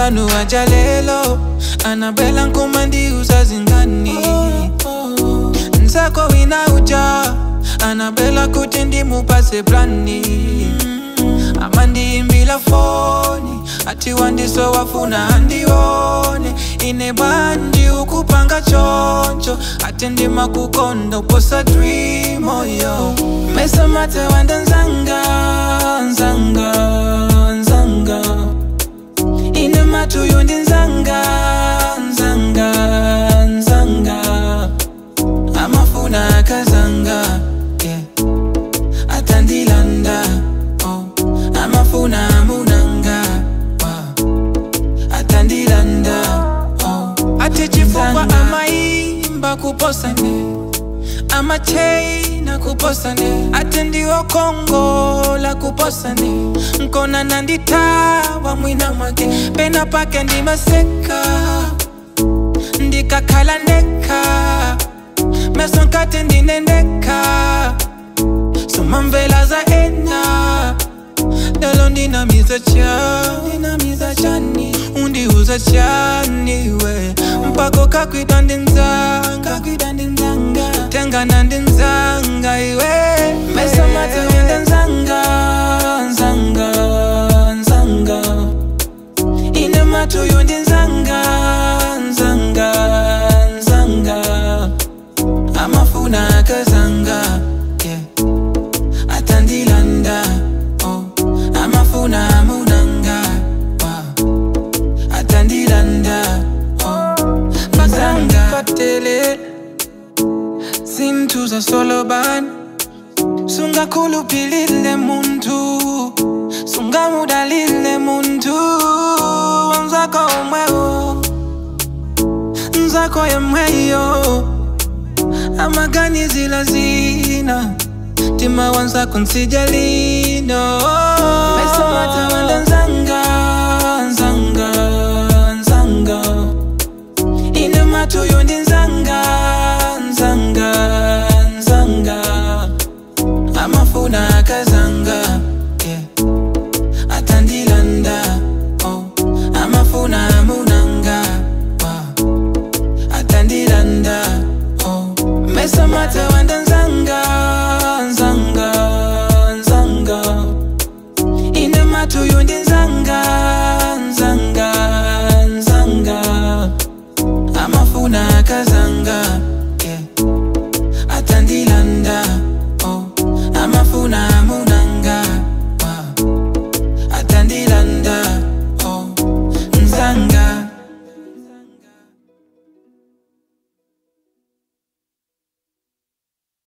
wanu wajalelo anabela nkumandi usazingani nsako wina uja anabela kuti ndimupase plani amandiimbila foni ati wandiso wafuna andione ine bandi ukupanga choncho ati ndima kukonda uposa dream oyo mesamate wanda nzanga nzanga nzanga ine matuyo ndi nzanga nzanga nzanga amafuna akazanga yeah. atandilanda oh. amafuna amunanga wow. atandilanda oh. ati chifukwa amaimba kuposane amacheina kuposane ati ndiwo kongola kuposane nkona nanditawa mwina mwake pena pake ndimaseka ndikakhala ndeka meso nkati ndinendeka somamvela za ena lelo ndinamiza chani ndinamiza chani undiuza chani we mpako kakwida ndinzanga kwida ndinzanga tengana ndinzanga iwe meso matewende nzanga nzanga nzanga ine matuyo ndinzanga nzanga nzanga amafuna akazanga yeah. atandilanda oh. amafuna amunanga wow. atandilanda oh. bazanga fatele zintuza soloban sungakhulupilile muntu sungamudalile muntu wanzako umwewo nzako yemweyo amaganizila zina tima wanzako nsijalino mesomatawanda